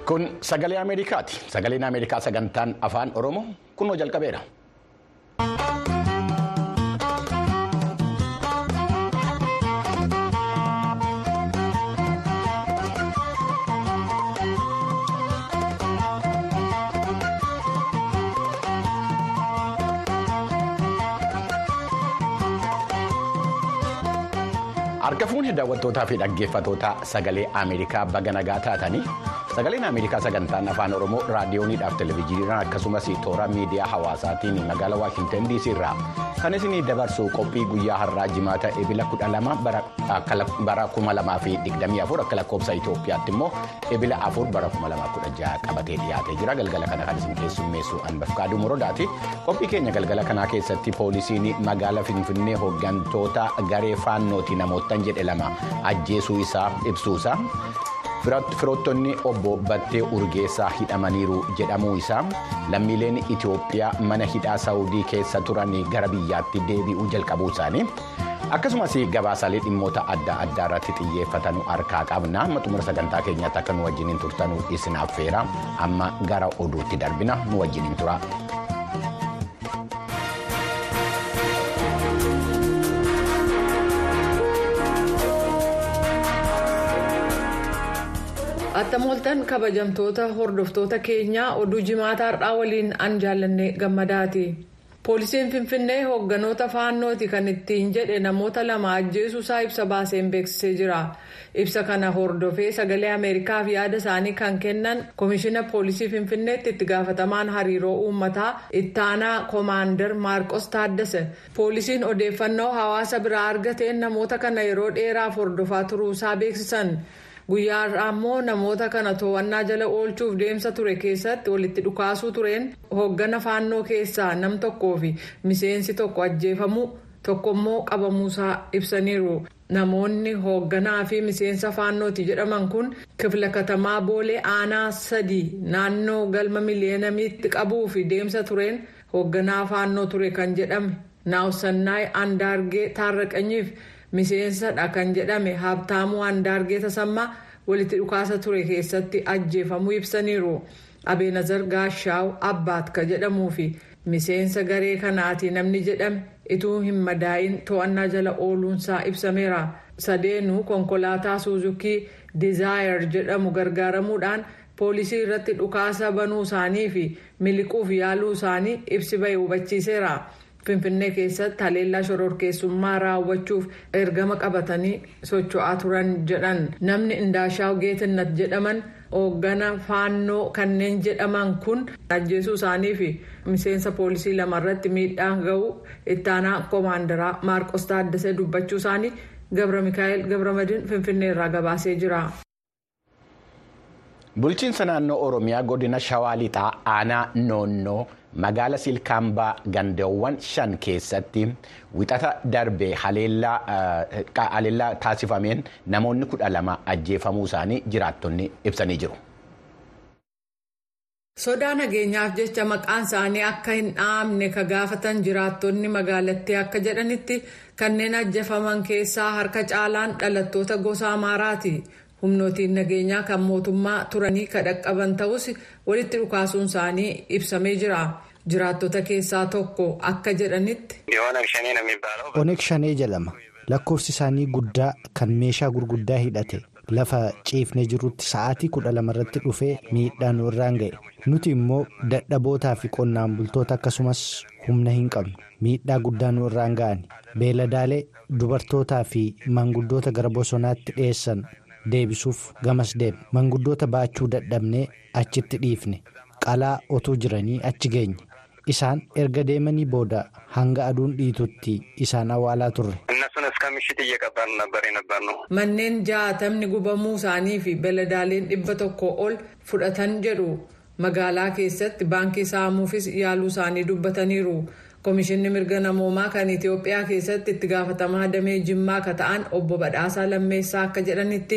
Kun sagalee Ameerikaati. Sagaleen Ameerikaa sagantaan afaan Oromoo kunoo jalqabeera. Harka fuunee daawwattootaa fi dhaggeeffattoota sagalee Ameerikaa baga nagaa taatanii sagaleen Ameerikaa sagantaan afaan Oromoo raadiyooniidhaaf televezyiiniidhaan akkasumas toora miidiyaa hawaasaatiin magaalaa Waashintan DC irraa kan isinii dabarsu qophii guyyaa har'aa jimaata ebila kudha lama bara kuma lamaa fi digdamii afur akka lakkoofsa Itoophiyaatti immoo ebila afur bara kuma lamaa kudha jaha qabatee dhiyaatee jira galgala kana kan isin keessummeessu Anbafkaaduu Morodaati qophii keenya galgala kanaa keessatti poolisiin magaalaa Finfinnee hooggantoota garee faannooti namoota. jedhe lama ajjeesuu isaa ibsuusaa firoottonni obbo Battee Urgeessaa hidhamaniiru jedhamuu isaa lammiileen Itoophiyaa mana hidhaa Saawudii keessa turan gara biyyaatti deebi'uu jalqabuu isaanii akkasumas gabaasaalee dhimmoota adda addaa irratti xiyyeeffatanu harkaa qabna amma xumura sagantaa keenyaatti akka nu wajjiniin turtanu isin affeera amma gara oduutti darbina nu wajjiniin tura. Attamooltan kabajamtoota hordoftoota keenyaa oduu jimaataa har'aa waliin an jaallanne gammadaati. Poolisiin Finfinnee hoogganoota faannooti kan ittiin jedhe namoota lama ajjeesuusaa ibsa baaseen beeksisee jira. Ibsa kana hordofee sagalee Ameerikaaf yaada isaanii kan kennan Komishina Poolisii Finfinneetti itti gaafatamaan hariiroo uummataa ittaanaa Koomaandar Maarqos Taaddase. Poolisiin odeeffannoo hawaasa biraa argateen namoota kana yeroo dheeraaf hordofaa turuusaa beeksisan. guyyaa har'aa immoo namoota kana to'annaa jala oolchuuf deemsa ture keessatti walitti dhukaasuu tureen hooggana faannoo keessaa nam tokkoo fi miseensi tokko ajjeefamuu tokko immoo qabamuusaa ibsaniiru namoonni hoogganaa fi miseensa faannooti jedhaman kun kifla katamaa boolee aanaa sadii naannoo galma miliyeenamiitti qabuu fi deemsa tureen hoogganaa faannoo ture kan jedhame naawsannaay andaargee taarraqanyiif. miseensadha kan jedhame habtaamuu andaargee tasammaa walitti dhukaasa ture keessatti ajjeefamuu ibsaniiru abeenazar gaashaaw abbaat ka jedhamuu fi miseensa garee kanaati namni jedhame ituu hin madaa'in to'annaa jala ooluunsaa ibsameera sadeenuu konkolaataa suuzukii dizaayar jedhamu gargaaramuudhaan poolisii irratti dhukaasa banuu isaanii fi miliquuf yaaluu isaanii ibsi ba'e hubachiiseera. finfinnee keessatti haleellaa shororkeessummaa raawwachuuf ergama qabatanii socho'aa turan jedhan namni indaashaw geetinnat jedhaman hooggana faannoo kanneen jedhaman kun ajjeesuu isaanii fi miseensa poolisii lamarratti miidhaan ga'uu ittaanaa koomaandaraa maarqos taaddasee dubbachuu isaanii gabra mikaa'el gabramadiin finfinnee irraa gabaasee jira. bulchiinsa naannoo oromiyaa godina shawaa lixaa aanaa noonnoo magaala silkaambaa gandoowwan shan keessatti wixata darbee haleellaa taasifameen namoonni kudha lama ajjeefamuu isaanii jiraattonni ibsanii jiru. sodaa nageenyaaf jecha maqaan isaanii akka hin dhaamne ka gaafatan jiraattonni magaalattii akka jedhanitti kanneen ajjeefaman keessaa harka caalaan dhalattoota gosa amaaraati. humnootiin nageenyaa kan mootummaa turanii ka dhaqqaban ta'us walitti dhukaasuun isaanii ibsamee jira jiraattota keessaa tokko akka jedhanitti. oneeg shanee jedhama lakkoofsi isaanii guddaa kan meeshaa gurguddaa hidhate lafa ciifnee jirutti sa'aatii kudha lamarratti dhufee miidhaan irraan ga'e nuti immoo dadhabootaa fi qonnaan bultoota akkasumas humna hin qabnu miidhaa guddaa nu irraan ga'ani beeladaalee dubartootaa fi manguddoota gara bosonaatti dhiyeessan. deebisuuf gamas deemne manguddoota baachuu dadhabnee achitti dhiifne qalaa otuu jiranii achi geenye isaan erga deemanii booda hanga aduun dhiitutti isaan awwaalaa turre. manneen jaatamni gubamuu isaanii fi beeladaaleen dhibba tokko ol fudhatan jedhu magaalaa keessatti baankii saamuufis yaaluu isaanii dubbataniiru. Komishinni mirga namoomaa kan Itoophiyaa keessatti itti gaafatamaa damee jimmaa akka ta'an obbo Badhaasaa Lammeessaa akka jedhanitti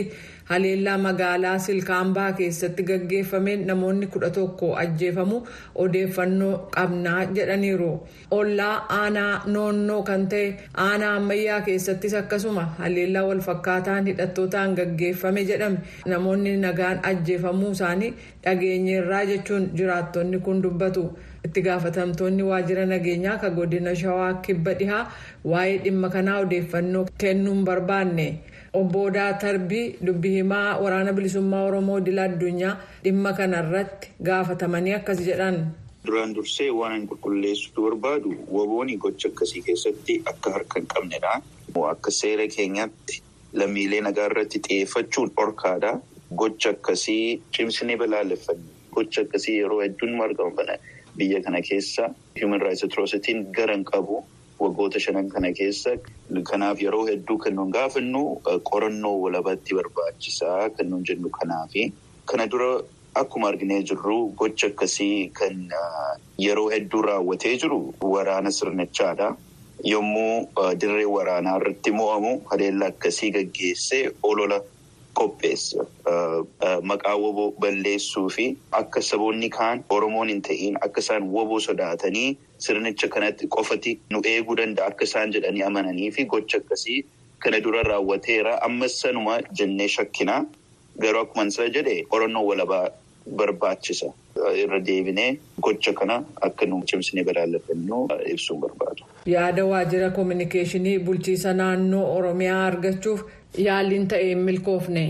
haleellaa magaalaa silkaambaa keessatti gaggeeffameen namoonni kudha tokko ajjeefamu odeeffannoo qabnaa jedhaniiru ollaa aanaa noonnoo kan ta'e aanaa ammayyaa keessattis akkasuma haleellaa walfakkaataan hidhattootaan gaggeeffame jedhame namoonni nagaan ajjeefamuu isaanii dhageenyeerraa jechuun jiraattonni kun dubbatu. itti gaafatamtoonni waajjira nageenyaa ka godina shawaa kibba dhihaa waa'ee dhimma kanaa odeeffannoo kennuun barbaanne obbo Odaa Tarbii dubbi himaa waraana bilisummaa oromoo dila addunyaa dhimma kanarratti gaafatamanii akkas jedhan. duraan dursee waan an qulqulleessuu barbaadu wabooni gocha akkasii keessatti akka harka hin qabnedha. akka seera keenyaatti lammiilee nagaa irratti xiyyeeffachuun dhorkaadha. gocha akkasii cimsinee balaaleffanne gocha akkasii yeroo hedduun argamu biyya kana keessa human rights atrocitiin garan qabu waggoota shanan kana keessa kanaaf yeroo hedduu kan nuun gaafannu qorannoo walabatti barbaachisaa kan nuun jennu kanaafi kana dura akkuma arginee jirru gocha akkasii kan yeroo hedduu raawwatee jiru waraana sirnichaadha. Yommuu dirree waraanaa irratti mo'amu haleellaa akkasii gaggeessee olola. Qopheessa maqaa woboo balleessuu fi akka saboonni kaan Oromoon hin ta'iin akka isaan woboo sodaatanii sirnicha kanatti qofati nu eeguu danda'a akka isaan jedhanii amananii fi gocha akkasii kana dura raawwateera ammas sanuma jennee shakkinaa garuu akkuma isa jedhe qorannoo walabaa barbaachisa irra deebinee gocha kana akka nu cimsinee balaaleffannu ibsuun barbaadu. Yaada waajjira koominikeeshinii bulchiisa naannoo Oromiyaa argachuuf. Yaaliin ta'ee milkoofne.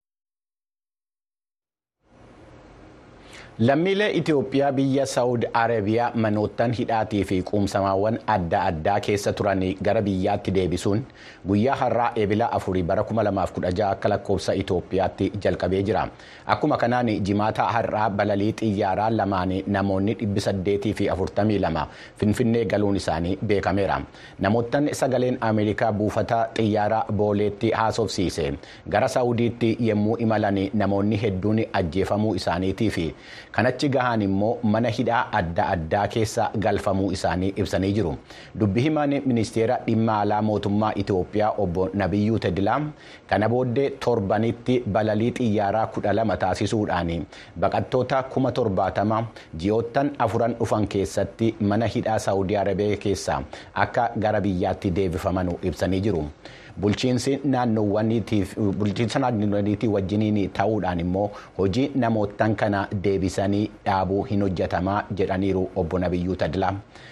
Lammiilee Itoophiyaa biyya Saawud Arabiyaa manoottan hidhaatii fi quumsamaawwan adda addaa keessa turan gara biyyaatti deebisuun guyyaa har'aa eebila afurii bara 2016 akka lakkoofsa Itoophiyaatti jalqabee jira. Akkuma kanaan jimaata har'aa balalii xiyyaaraa lamaan namoonni 842 Finfinnee galuun isaanii beekameera. Namoottan sagaleen Ameerikaa buufata xiyyaaraa booleetti haasofsiise gara Saawudiitti yommuu imalan namoonni hedduun ajjeefamuu isaaniitii fi kanachi gahaan immoo mana hidhaa adda addaa keessa galfamuu isaanii ibsanii jiru. Dubbi himaan ministeera dhimma alaa mootummaa Itoophiyaa obbo Nabiyyuu Tedilaa kana booddee torbanitti balalii xiyyaaraa kudha lama taasisuudhaan baqattoota kuma torbaatama ji'oottan afuran dhufan keessatti mana hidhaa Saawudii Arabiyaa keessa akka gara biyyaatti deebifaman ibsanii jiru. bulchiinsi naannoowwaniitii wajjiniin ta'uudhaan immoo hojii namoottan kana deebisanii dhaabuu hin hojjetamaa jedhaniiru obbo Nabiyyuu Tadilaa.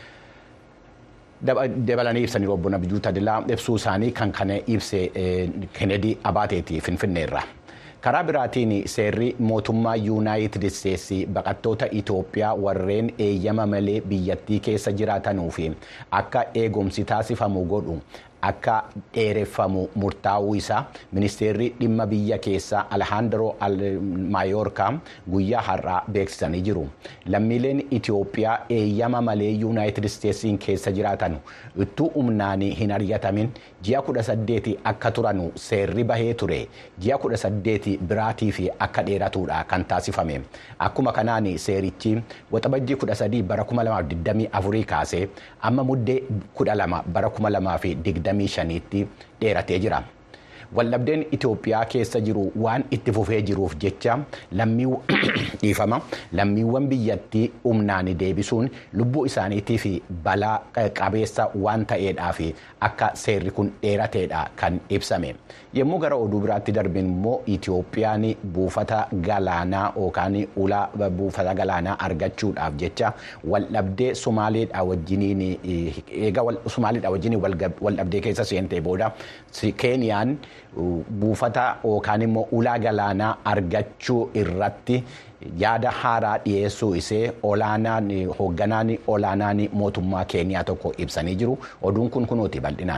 dabalanii ibsaniiru obbo Nabiyyuu Tadilaa ibsuu isaanii kan kana ibse Kennedy Abaateeti Finfinneerra. karaa biraatiin seerri mootummaa yuunaayitid isteetsi baqattoota Itoophiyaa warreen eeyyama malee biyyattii keessa jiraatanuu fi akka eegumsi taasifamu godhu akka dheereffamu murtaa'uu isaa ministeerri dhimma biyya keessaa Alhaandaroo Maayoorkaa guyyaa har'aa beeksisanii jiru. Lammiileen Itoophiyaa eeyyama malee yuunaayitid isteetsiin keessa jiraatan ittuu humnaan hin ari'atamin ji'a kudha saddeeti akka turanu seerri bahee ture ji'a kudha saddeeti biraatii fi akka dheeratuudha kan taasifame. Akkuma kanaan seerichi waxabajjii kudha sadii bara kuma lamaaf digdamii afurii kaasee amma muddee kudha lama bara kuma lamaa fi digdamii shaniitti dheeratee jira. Waldhabdeen Itoophiyaa keessa jiru waan itti fufee jiruuf jecha dhiifama lammiiwwan biyyattii humnaan deebisuun lubbuu isaaniitii fi balaa qabeessa waan ta'eedhaaf akka seerri kun dheerateedha kan ibsame. Yommuu gara oduu biraatti darbin immoo Itoophiyaan buufata galaanaa yookaan ulaa buufata galaanaa argachuudhaaf jecha waldhabdee Somaaleedha wajjiniin eega Somaaleedha wajjiniin waldhabdee keessa seentee booda Keeniyaan buufata yookaan immoo ulaa galaanaa argachuu irratti yaada haaraa dhiyeessuu isee olaanaan hoogganaan olaanaan mootummaa keeniyaa tokko ibsanii jiru oduun kun kunuuti bal'inaan.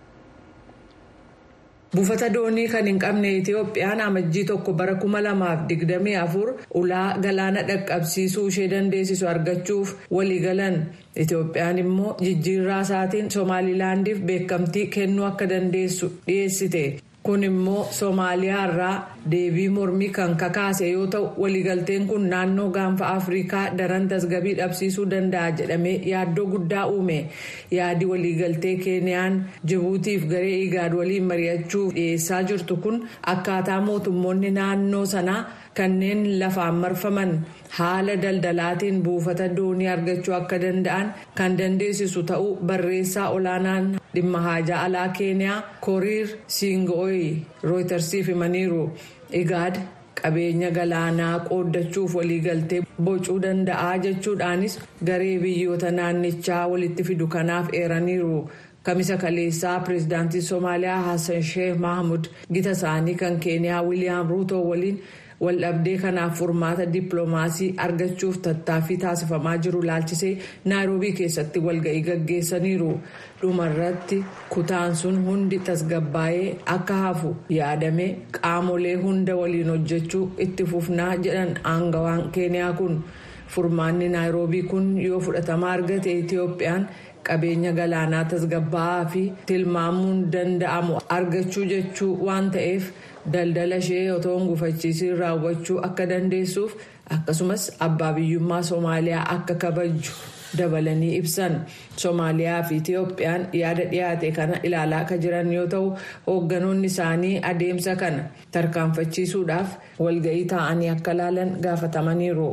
Buufata doonii kan hin qabne Itoophiyaan amajjii tokko bara kuma lamaaf digdamii afur ulaa galaana dhaqqabsiisuu ishee dandeessisu argachuuf waliigalan. Itoophiyaan immoo jijjiirraa isaatiin Somaalilaandiif beekamtii kennuu akka dandeessu dhiyeessite. Kun immoo Somaaliyaa irraa deebii mormii kan kakaase yoo ta'u waliigalteen kun naannoo gaanfa afrikaa daran tasgabii dhabsiisuu danda'a jedhamee yaaddoo guddaa uume yaadi waliigaltee keeniyaan jibuutiif garee igaad waliin mari'achuuf dhiyeessaa jirtu kun akkaataa mootummoonni naannoo sanaa kanneen lafaan marfaman haala daldalaatiin buufata doonii argachuu akka danda'an kan dandeessisu ta'uu barreessaa olaanaan dhimma haajaa alaa keeniyaa koriir siingo'ii rooytarsiif himaniiru igaad qabeenya galaanaa qooddachuuf waliigaltee bocuu danda'aa jechuudhaanis garee biyyoota naannichaa walitti fidu kanaaf eeraniiru. kamisa kaleessaa pireezidaantii soomaaliyaa hassan sheekh mahmud gita isaanii kan keeniyaa wiiliyaam ruutoo waliin waldhabdee kanaaf furmaata dippiloomaasii argachuuf tattaaffii taasifamaa jiru laalchisee naayiroobii keessatti walga'ii gaggeessaniiru dhumarratti kutaan sun hundi tasgabbaa'ee akka hafu yaadame qaamolee hunda waliin hojjechuu itti fufnaa jedhan aangawaan keeniyaa kun furmaanni naayiroobii kun yoo fudhatama argate itiyoophiyaan. qabeenya galaanaa tasgabbaa'aa fi tilmaamuun danda'amu argachuu jechuu waan ta'eef daldala ishee otoo hin gufachiisiin raawwachuu akka dandeessuuf akkasumas abbaa biyyummaa soomaaliyaa akka kabaju dabalanii ibsan soomaaliyaa fi itiyoophiyaan yaada dhiyaate kana ilaalaa akka jiran yoo ta'u hoogganoonni isaanii adeemsa kana tarkaanfachiisuudhaaf walga'ii taa'anii akka ilaalan gaafatamaniiru.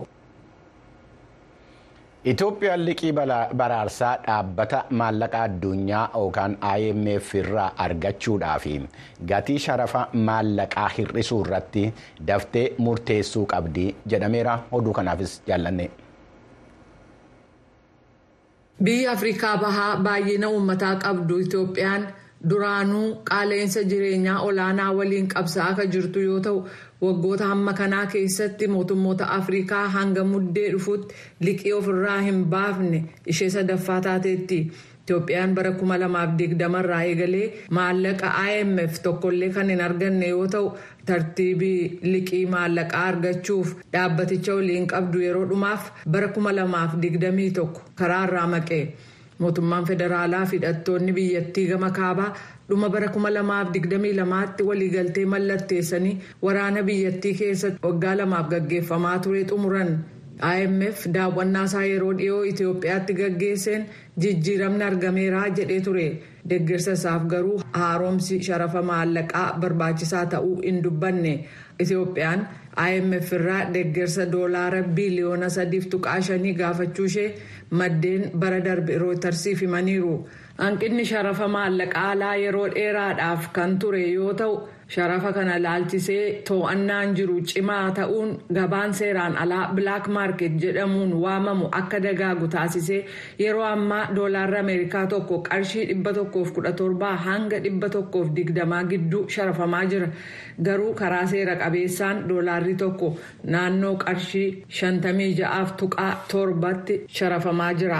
Itoophiyaan liqii baraarsaa dhaabbata maallaqa addunyaa yookaan IMF irraa argachuudhaaf gatii sharafa maallaqaa hir'isuu irratti daftee murteessuu qabdi jedhameera oduu kanaafis jaallanne. Biyya Afrikaa Bahaa baay'ina uummataa qabdu Itoophiyaan duraanuu qaala'insa jireenyaa olaanaa waliin qabsaa'aa akka jirtu yoo ta'u. waggoota hamma kanaa keessatti mootummoota afrikaa hanga muddee dhufutti liqii ofirraa hin baafne ishee sadaffaa taateetti itoophiyaan bara 2020 irraa eegalee maallaqa imf tokkollee kan hin arganne yoo ta'u tartiibii liqii maallaqaa argachuuf dhaabbaticha waliin qabdu yeroo dhumaaf bara 2021 karaarraa maqe mootummaan federaalaa fi hidhattoonni biyyattii gama kaabaa. dhuma bara 2022tti waliigaltee mallatteessanii waraana biyyattii keessatti waggaa lamaaf gaggeeffamaa ture xumuran imf daawwannaa isaa yeroo dhiyoo itiyoophiyaatti gaggeesseen jijjiiramni argameeraa jedhee ture deeggarsa isaaf garuu haaromsi sharafa maallaqaa barbaachisaa ta'uu hin dubbanne itiyoophiyaan imf irraa deeggarsa doolaara biiliyoona sadiif tuqaa shanii gaafachuu ishee maddeen bara darbe rooytarsiif himaniiru. hanqinni sharafa maallaqaa alaa yeroo dheeraadhaaf kan ture yoo ta'u sharafa kana laalchisee to'annaan jiru cimaa ta'uun gabaan seeraan alaa bilaak maarket jedhamuun waamamu akka dagaagu taasisee yeroo ammaa doolaarri ameerikaa tokko qarshii 117 hanga 120 gidduu sharafamaa jira garuu karaa seera qabeessaan doolaarri tokko naannoo qarshii 56 tuqaa torbatti sharafamaa jira.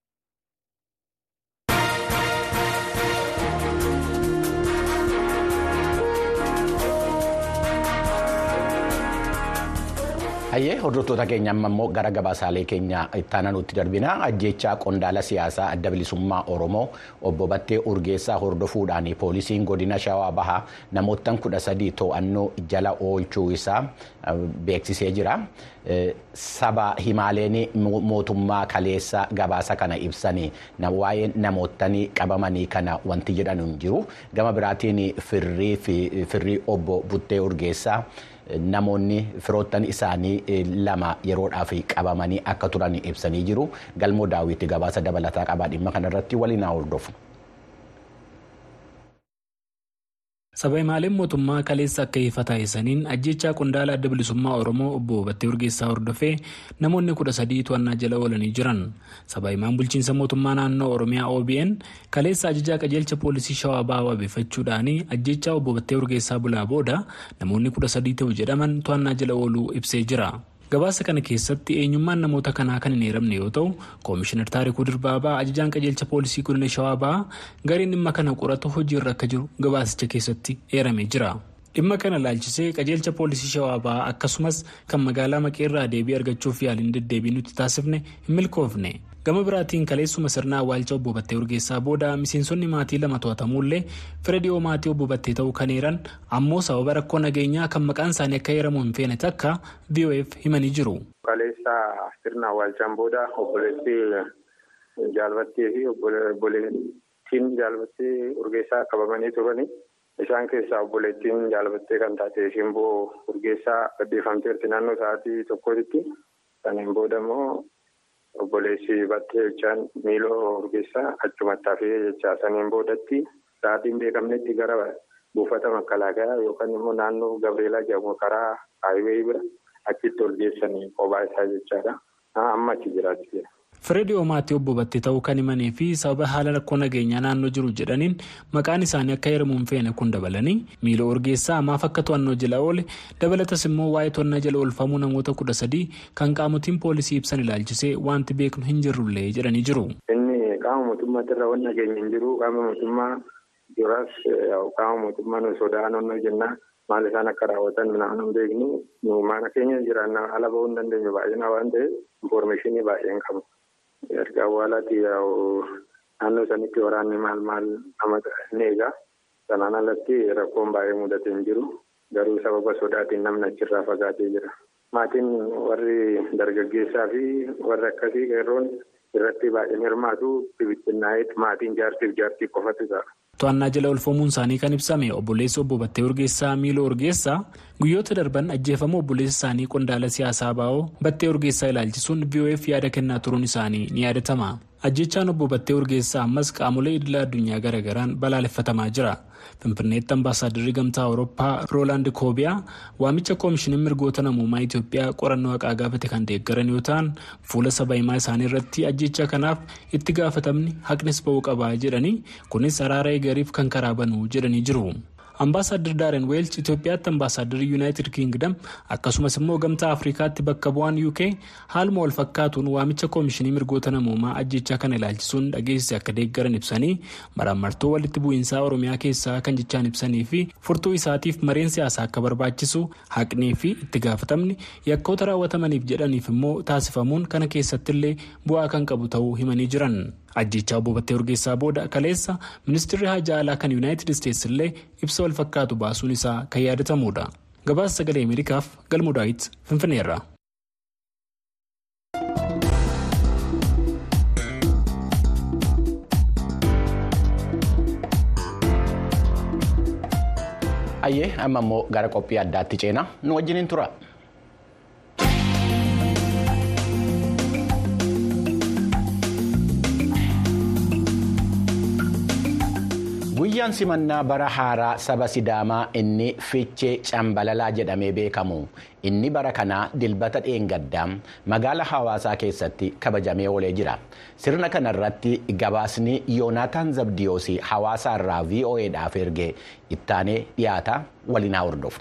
Hayyee hordoftoota keenya amma immoo gara gabaasaalee keenya ittaanaa nutti darbina ajjechaa qondaala siyaasaa adda bilisummaa Oromoo obbo Battee Urgeessaa hordofuudhaan poolisiin godina Shawaa Bahaa namoottan kudha sadii to'annoo jala oolchuu isaa beeksisee jira. Saba himaaleen mootummaa kaleessa gabaasa kana ibsanii waa'ee namootanii qabamanii kana wanti jedhan hin jiru. Gama biraatiin firrii obbo Battee Urgeessaa. Namoonni firoottan isaanii lama yeroodhaaf qabamanii akka turan ibsanii jiru. Galmoo daawwitti gabaasa dabalataa qabaa dhimma kanarratti waliin haa hordofu. Saba himaaleen mootummaa kaleessa akka ifa taasisaniin ajjechaa qondaala adda bilisummaa Oromoo obbo Battee Urgeessaa hordofee namoonni kudha sadii to'annaa jala oolanii jiran. Saba himaan bulchiinsa mootummaa naannoo Oromiyaa OBN kaleessa ajajaa qajeelcha poolisii Shawaa Bahaa wabeeffachuudhaan ajjechaa obbo Battee Urgeessaa bulaa booda namoonni kudha sadii ta'u jedhaman to'annaa jala ooluu ibsee jira. Gabaasa kana keessatti eenyummaan namoota kanaa kan hin eeramne yoo ta'u koomishinar taarikuu dirbaabaa ajajaan qajeelcha poolisii godina shawaa bahaa gareen dhimma kana qoratu hojiirra akka jiru gabaasicha keessatti eeramee jira. dhimma kana laalchisee qajeelcha poolisii shawaa bahaa akkasumas kan magaalaa maqeerraa deebii argachuuf yaaliin deddeebii nuti taasifne hin milkoofne gama biraatiin kaleessuma sirna awwaalcha obbo Battee Urgeessaa booda miseensonni maatii lama to'atamuullee fira dhiyoo maatii obbo Battee ta'uu kan eeran ammoo sababa rakkoo nageenyaa kan maqaan isaanii akka eeramu hin feene takka VOF himanii jiru. Kaleessa sirna awwaalchaan booda obboleettii jaalbattee fi obboleettiin jaalbattee Urgeessaa qabamanii turani. Isaan keessaa obboleettiin jaalbattee kan taate Shimboo Urgeessaa gaddeeffamteerti naannoo sa'aatii tokkotti. Saniin booda immoo obboleessi battee jechaan miiloo Urgeessaa achumatti hafee jechaa saniin boodatti sa'aatiin beekamnetti gara buufata makalaakaa yookaan immoo naannoo Gabreelaa jedhamu karaa haayiwee bira achitti ol geessanii kophaa isaa jechaadha. Amma achi jiraachuu jira. Fireediyoo maatii obbo Battee ta'uu kan himanii fi sababa haala rakkoo nageenyaa naannoo jiru jedhaniin maqaan isaanii akka heeramu hin feene kun dabalanii miiloo Urgeessaa maaf akka to'annoo jala oole dabalatas immoo waa'ee to'annaa jala oolfamuu namoota kudha sadii kan qaamotiin poolisii ibsan ilaalchisee wanti beeknu hin jirrullee jedhanii jiru. Inni qaama mootummaatti irra waan nageenya hin jiru qaama mootummaa duraas qaama mootummaa nu sodaanoo jennaa maal isaan akka raawwatan minaan hin beeknu nu mana keenya jiraannaa ala bahuu hin dandeenyu baay'inaa waan ta'eef infoormeeshinii baay'een qabu. erga awwaalaatti naannoo sanitti waraanni maal maal nama ni eegaa sanaan alatti rakkoon baay'ee mudatee hin jiru garuu sababa sodaatiin namni achirraa fagaatee jira maatiin warri dargaggeessaa fi warri akkasii qeerroon irratti baay'een hirmaatu bibittinnaa'eet maatiin jaartiif jaartii qofatu ta'a. To'annaa jala oolfamuun isaanii kan ibsame obboleessi obbo Battee Urgeessaa Miiloo Urgeessaa guyyoota darban ajjeefama obboleessa isaanii qondaala siyaasaa baa'oo Battee Urgeessaa ilaalchisuun VOF yaada kennaa turuun isaanii ni yaadatama. Ajjechaan obbo Battee Urgeessaa ammas qaamolee idila addunyaa garaagaraan balaaleffatamaa jira. Finfinneetti ambaasaaddarri gamtaa Awurooppaa Roolaand Koobiyaa waamicha koomishiniin mirgoota namummaa Itoophiyaa qorannoo haqaa gaafate kan deeggaran yoo ta'an fuula saba himaa isaanii irratti ajjecha kanaaf itti gaafatamni haqnis ba'uu qabaa jedhanii kunis araara eegariif kan karaa banuu jedhanii jiru. Ambaasaadder Daaren Weelch Itoophiyaatti ambaasaaddarri Yuunaayitid Kiingdam akkasumas immoo gamtaa Afrikaatti bakka bu'aan UK haaluma wal fakkaatuun waamicha koomishinii mirgoota namoomaa ajjechaa kana ilaalchisuun dhageessise akka deeggaran ibsanii maraamartoo walitti bu'iinsaa Oromiyaa keessaa kan jechaan ibsanii fi furtuu isaatiif mareen siyaasaa akka barbaachisu haqnii fi itti gaafatamni yakkoota raawwatamaniif jedhaniif immoo taasifamuun kana keessattillee bu'aa kan qabu ta'uu himanii jiran. ajjechaa obbo Battee Urgeessaa booda kaleessa ministeerri haajaa alaa kan yuunaayitid isteetsi illee ibsa wal fakkaatu baasuun isaa kan yaadatamudha. Gabaasa sagalee Ameerikaaf galmoo daawit Finfinneerra. Ayyee amma immoo gara qophii addaatti ceenaa nu wajjiniin tura. guyyaan simannaa bara haaraa saba sidaamaa inni fichee cambalalaa jedhamee beekamu inni bara kanaa dilbata dheengaddaa magaala hawaasaa keessatti kabajamee oolee jira sirna kana irratti gabaasni yoonaataan zabdiyoos hawaasaa irraa vo'edhaaf erge ittaanee dhiyaata waliin haa hordofnu.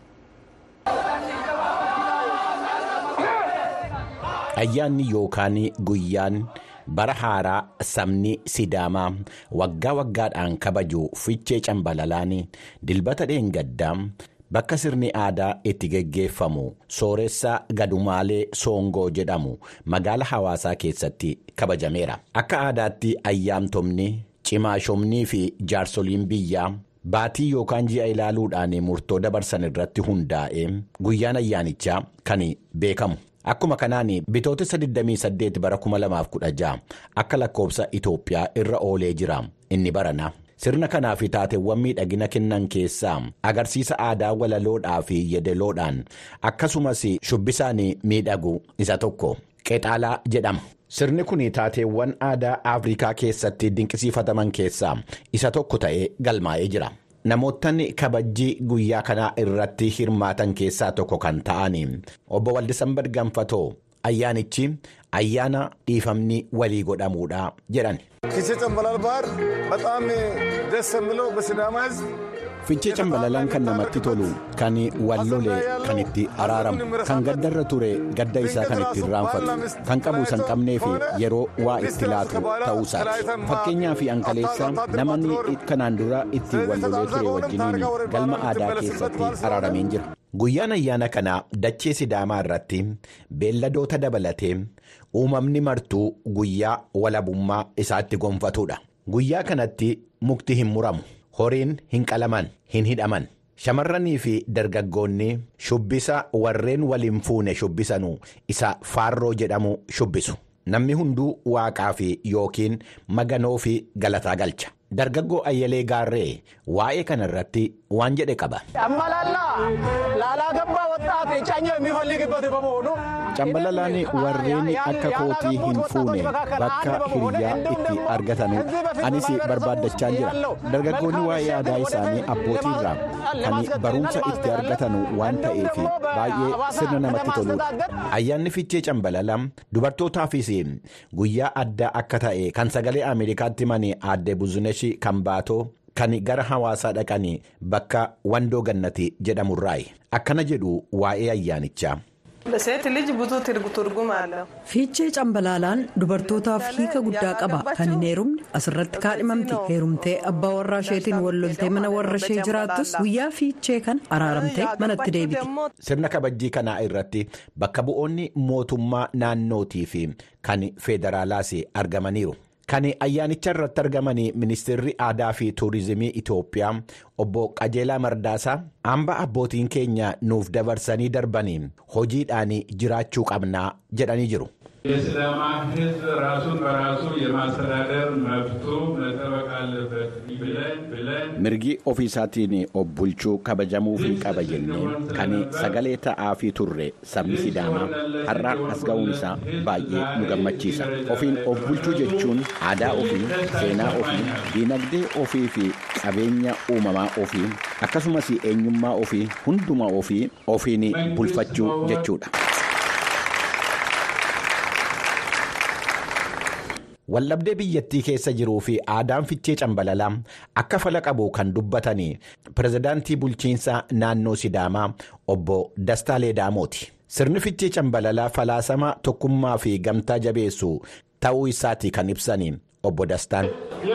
ayyaanni yookaan guyyaan. bara haaraa sabni sidaamaa waggaa waggaadhaan kabaju fichee cambalalaan dilbata dheengaddaa bakka sirni aadaa itti geggeeffamu sooressaa gadumaalee soongoo jedhamu magaala hawaasaa keessatti kabajameera akka aadaatti ayyaantomni cimaashomnii fi jaarsoliin biyyaa baatii yookaan ji'a ilaaluudhaan murtoo dabarsan irratti hundaa'e guyyaan ayyaanichaa kan beekamu. Akkuma kanaan bitootessa 28 bara 2016 akka lakkoobsa Itoophiyaa irra oolee jira inni barana. Sirna kanaaf taateewwan miidhagina kennan keessaa agarsiisa aadaa walaloodhaa fi yeedaloodhaan akkasumas shubbisaan miidhagu isa tokko qexaalaa jedhama. Sirni kun taateewwan aadaa Afrikaa keessatti dinqisiifataman keessaa isa tokko ta'ee galmaa'ee jira. Namootni kabajjii guyyaa kanaa irratti hirmaatan keessaa tokko kan ta'an obbo Waldisanbad Ganfatoo ayyaanichi ayyaana dhiifamni walii godhamuudha jedhan. Fichee cambalalaan kan namatti tolu kan wallole kan itti araaramu kan gaddarra ture gadda isaa kan itti irraanfatu kan qabu san qabnee fi yeroo waa itti laatu ta'uusaati fakkeenyaa fi ankaleessa namni kanaan dura itti wallolee ture wajjiniin galma aadaa keessatti araarameen jira Guyyaan ayyaana kanaa dachee sidaamaa irratti beelladoota dabalatee uumamni martuu guyyaa walabummaa isaatti gonfatudha. Guyyaa kanatti mukti hin muramu, horiin hin qalaman, hin hidhaman. Shamarranii fi dargaggoonni shubbisa warreen waliin fuune shubbisanuu isa faarroo jedhamu shubbisu. Namni hunduu waaqaa fi yookiin maganoo fi galataa galcha. Dargaggoo Ayyalee Gaarree waa'ee kana irratti waan jedhe qaba. Cambalalaan warreen akka kootii hin fuune bakka hiriyaa itti argatanudha. Anis barbaaddachaa jira. Dargaggoonni waa'ee aadaa isaanii abbootii irraa kan barumsa itti argatan waan ta'eef baay'ee sirna namatti toludha. Ayyaanni fichee cambalala dubartootaafis guyyaa addaa akka ta'e kan sagalee Ameerikaatti mani aadde Buzunesh kan baatoo kan gara hawaasaa dhaqanii bakka wandoo gannati jedhamurraayi. Akkana jedhu waa'ee ayyaanichaa. Fiichee cambalaalaan dubartootaaf hiika guddaa qaba. Kan hin heerumne asirratti kaadhimamti. Heerumtee abbaa warraa isheetiin wal loltee mana warra ishee jiraattus guyyaa fiichee kan araaramtee manatti deebiti. Sirna kabajjii kanaa irratti bakka bu'oonni mootummaa naannootii fi kan federaalaas argamaniiru. Kan ayyaanicha irratti argaman ministeerri aadaa fi tuurizimii Itoophiyaa obbo Qajeelaa Mardaasaa hamba abbootiin keenya nuuf dabarsanii darbanii hojiidhaan jiraachuu qabnaa jedhanii jiru. የሲዳማ ሕዝብ ራሱን በራሱ የማስተዳደር መብቱ መጠበቅ አለበት ብለን ብለን mirgi ofiisaatiin of bulchuu kabajamuu fi qaba jennee kan sagalee ta'aa fi turre sabni sidaamaa har'a as ga'uun isaa baay'ee nu gammachiisa ofiin of bulchuu jechuun aadaa ofii seenaa ofii diinagdee ofii fi qabeenya uumamaa ofii akkasumas eenyummaa ofii hundumaa ofii ofiin bulfachuu jechuudha. Wallabdee biyyattii keessa jiruu fi aadaan fichee cambalalaa akka fala qabu kan dubbatanii pirezidaantii bulchiinsa naannoo Sidaamaa obbo Dastaa Leedaamooti. Sirni fichee cambalalaa falaasama tokkummaa fi gamtaa jabeessu ta'uu isaati kan ibsanii obbo Dastaan.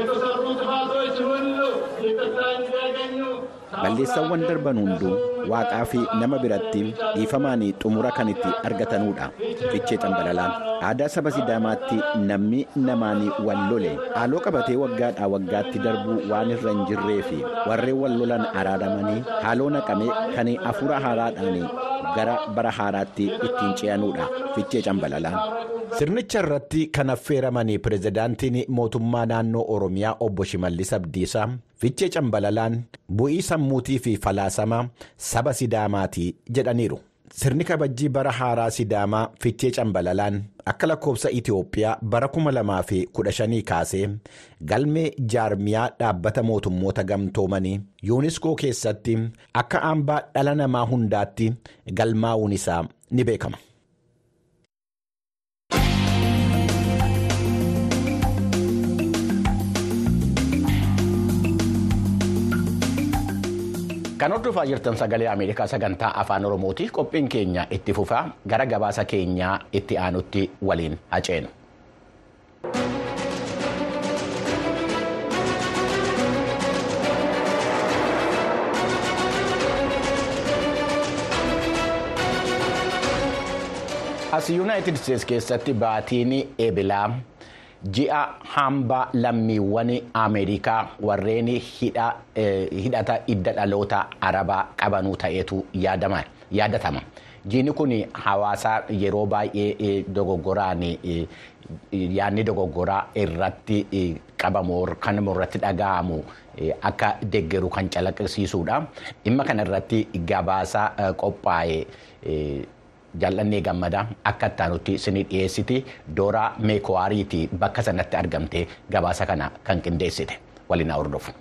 balleessawwan darban hunduu waaqaa fi nama biratti dhiifamaan xumura kan itti argatanudha fichee cambalalaan aadaa saba sidaamaatti namni namaan wal lole haaloo qabatee waggaadhaa waggaatti darbuu waan irra hin jirree fi warreen wal lolan araaramanii haaloo naqamee kan hafuura haaraadhaan gara bara haaraatti ittiin ce'anudha fichee cambalalaan. sirnicha irratti kan affeeramanii pirezidaantiin mootummaa naannoo oromiyaa obbo Shimallis Abdiisaa fichee cambalalaan bu'ii sammuutii fi falaasama saba sidaamaati jedhaniiru. Sirni kabajjii bara haaraa sidaamaa fichee cambalalaan akka lakkoofsa Itoophiyaa bara 2015 kaasee galmee jaarmiyaa dhaabbata mootummoota gamtoomanii yuuniskoo keessatti akka hambaa dhala namaa hundaatti galmaa'uun isaa ni beekama. Kan hordofaa jirtan sagalee Ameerikaa sagantaa afaan Oromooti. Qophiin keenya itti fufaa gara gabaasa keenyaa itti aanutti waliin haceenu. As Yuunaayitid Isteetsi keessatti baatiin eebilaa. ji'a hambaa lammiiwwan ameerikaa warreen hidhata idda dhaloota arabaa qabanuu ta'etu yaadatama jiini kun hawaasa yeroo baay'ee dogoggoraan yaadni dogoggoraa irratti qabamu kan irratti dhaga'amu akka deggeru kan calaqqisiisudha dhimma kana irratti gabaasa qophaa'e. Jaallannee gammadaa akka ittaanutti isinii dhiyeessiti dooraa meekwaariitii bakka sanatti argamtee gabaasa kana kan qindeessite waliin hordofu.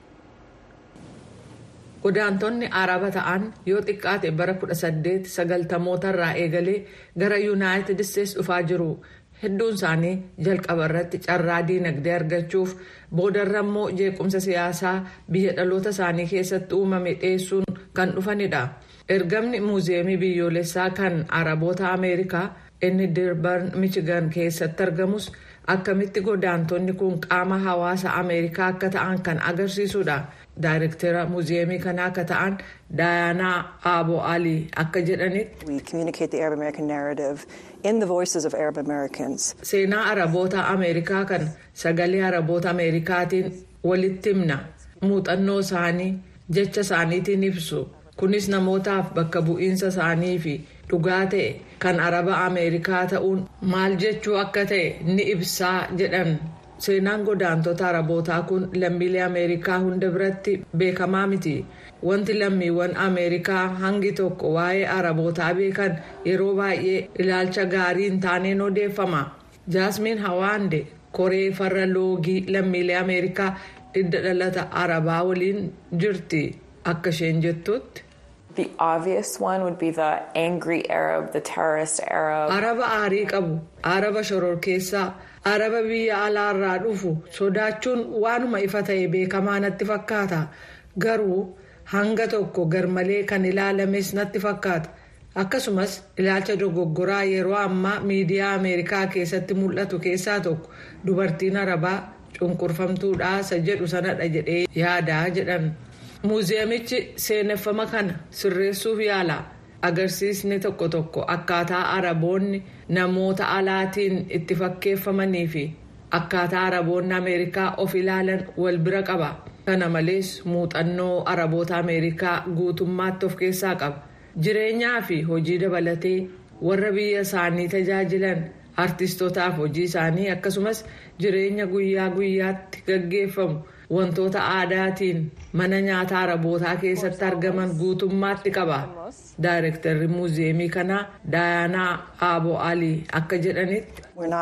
Godaantonni araba ta'an yoo xiqqaate bara 1890 irraa eegalee gara yuunaayitid isteetsi dhufaa jiru. Hedduun isaanii jalqaba irratti carraa diinagdee argachuuf boodarra immoo jeequmsa siyaasaa biyya dhaloota isaanii keessatti uumame dhiyeessuun kan dhufanidha. ergamni muuziyeemii biyyoolessaa kan araboota ameerikaa inni dirban michigan keessatti argamus akkamitti godaantonni kun qaama hawaasa ameerikaa akka ta'an kan agarsiisudha daayirektera muuziyeemii kanaa akka ta'an daayanaa aaboo alii akka jedhanitti seenaa araboota ameerikaa kan sagalee araboota ameerikaatiin walitti himna muuxannoo isaanii jecha isaaniitiin ibsu kunis namootaaf bakka bu'iinsa isaanii fi dhugaa ta'e kan araba ameerikaa ta'uun maal jechuu akka ta'e ni ibsaa jedhan. seenaan godaantota arabootaa kun lammiilee ameerikaa hunda biratti beekamaa miti wanti lammiiwwan ameerikaa hangi tokko waa'ee arabootaa beekan yeroo baay'ee ilaalcha gaarii hin taaneen odeeffama jaasmiin hawaande koree farra loogii lammiilee ameerikaa hidda dhalata arabaa waliin jirti akka isheen jettutti. araba aarii qabu araba shororkeessaa. araba biyya alaarraa dhufu sodaachuun waanuma ifa ta'e beekamaa natti fakkaata garuu hanga tokko garmalee kan ilaalames natti fakkaata akkasumas ilaalcha dogoggoraa yeroo ammaa miidiyaa ameerikaa keessatti mul'atu keessaa tokko dubartiin arabaa cunqurfamtuudhaasa jedhu sanadha jedhee yaadaa jedhan muuziyeemichi seeneffama kana sirreessuuf yaala. agarsiisni tokko tokko akkaataa araboonni namoota alaatiin itti fakkeeffamanii fi akkaataa araboonni ameerikaa of ilaalan wal bira qaba kana malees muuxannoo araboota ameerikaa guutummaatti of keessaa qaba jireenyaa fi hojii dabalatee warra biyya isaanii tajaajilan artistootaaf hojii isaanii akkasumas jireenya guyyaa guyyaatti gaggeeffamu wantoota aadaatiin mana nyaataa arabootaa keessatti argaman guutummaatti qaba. daayirektarri muuziyeemii kanaa daayanaa aaboo alii akka jedhanitti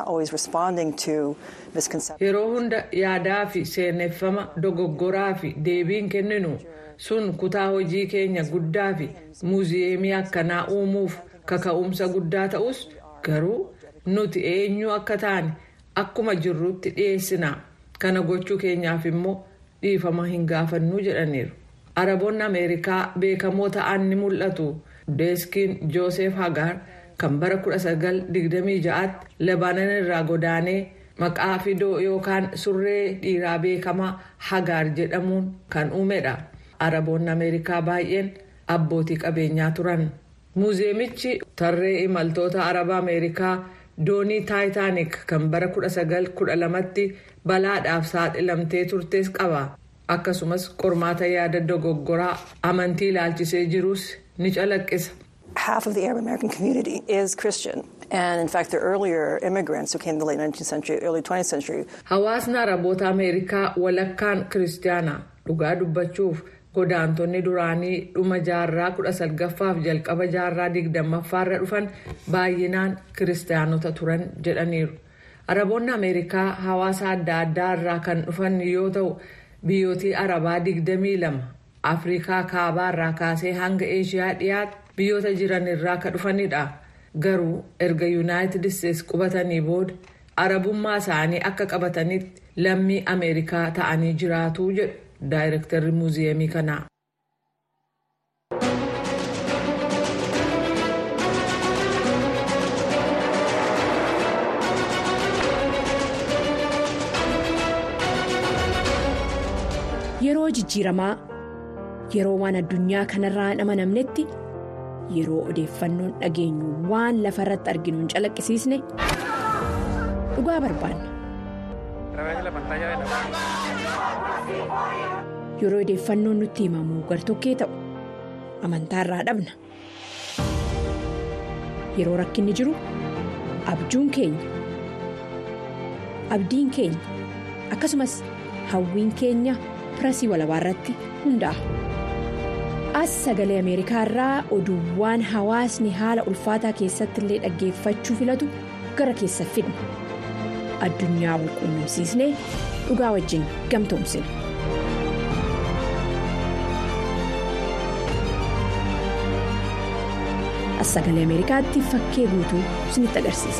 yeroo hunda yaadaa fi seeneffama dogoggoraa fi deebiin kenninu sun kutaa hojii keenya guddaa fi muuziyeemii akkanaa uumuuf kaka'umsa guddaa ta'us garuu nuti eenyu akka taane akkuma jirrutti dhiyeessina kana gochuu keenyaaf immoo dhiifama hin gaafannuu jedhaniiru. araboonni ameerikaa beekamoo ta'an ni mul'atu deeskiin joosef hagar kan bara 1926tti lebaanan irraa godaanee maqaa fidoo yookaan surree dhiiraa beekamaa hagar jedhamuun kan uumedha araboonni ameerikaa baay'een abbootii qabeenyaa turan muuziyeemichi tarree imaltoota araba ameerikaa doonii taayitaanik kan bara 1912tti balaadhaaf saaxilamtee turtes qaba. akkasumas qormaata yaada dogoggoraa amantii ilaalchisee jirus ni calaqqisa. Half of the Arab American community is Christian. And in fact, the earlier immigrants who came in the late 19th century, early 20th century. Hawaasni Araboota Ameerikaa walakkaan kiristaana dhugaa dubbachuuf godaantonni duraanii dhuma jaarraa kudha salgaffaaf jalqaba jaarraa digdammaffaarra dhufan baay'inaan kiristaanota turan jedhaniiru. Araboonni Ameerikaa hawaasa adda addaa irraa kan dhufan yoo ta'u. biyyootii arabaa 22 afrikaa kaabaa irraa kaasee hanga eeshiyaa dhiyaatti biyyoota jiran irraa ka dhufanidha garuu erga yuunaayitid isteetsi qubatanii booda arabummaa isaanii akka qabatanitti lammii ameerikaa ta'anii jiraatu jedhu daayirektarri muuziyeemii kanaa. yeroo jijjiiramaa yeroo waan addunyaa kanarraa hin amanamnetti yeroo odeeffannoon dhageenyu waan lafa irratti arginu hin calaqqisiisne dhugaa barbaanna. yeroo odeeffannoon nutti himamu gartokkee ta'u amantaa irraa dhabna yeroo rakkinni jiru abjuun keenya abdiin keenya akkasumas hawwiin keenya. pirasii walabaa irratti hundaa'a. as sagalee ameerikaa irraa oduuwwan hawaasni haala ulfaataa keessatti illee dhaggeeffachuu filatu gara keessa fidna addunyaa wal quunnamsiisnee dhugaa wajjin gamtoomsina. as sagalee ameerikaatti fakkee guutuu isinitti agarsiisa.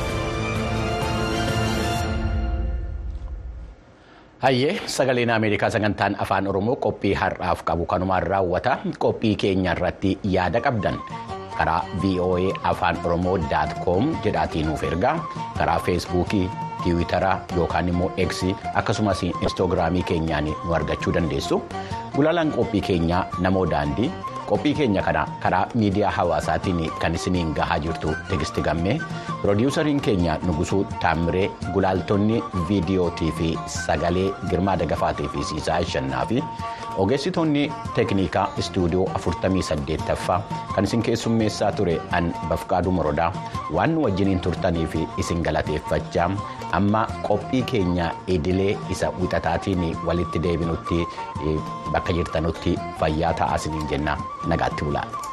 hayyee sagaleen ameerikaa sagantaan afaan oromoo qophii har'aaf qabu kanumaan raawwata qophii keenya irratti yaada qabdan karaa voa afaan oromoo com jedhaatiin nuuf ergaa karaa feesbuukii tiwiitaraa yookaan immoo eeksii akkasumas instaagiraamii keenyaan nu argachuu dandeessu gulaalaan qophii keenyaa namoo daandii. qophii keenya kana karaa miidiyaa hawaasaatiin kan isiniin gahaa jirtu tegisti gammee piroodiwusariin keenya nugusuu taamiree gulaaltonni viidiyootii fi sagalee girmaa dagafaatii fi siisaa shannaa fi ogeessitoonni teeknikaa istuudiyoo 48ffaa kan isin keessummeessaa ture an bafqaaduu morodaa waan nu wajjiniin turtanii fi isin galateeffachaa amma qophii keenya idilee isa wixataatiin walitti deebinutti bakka jirtanutti fayyaa ta'aa isiniin jenna nagaatti bulaa.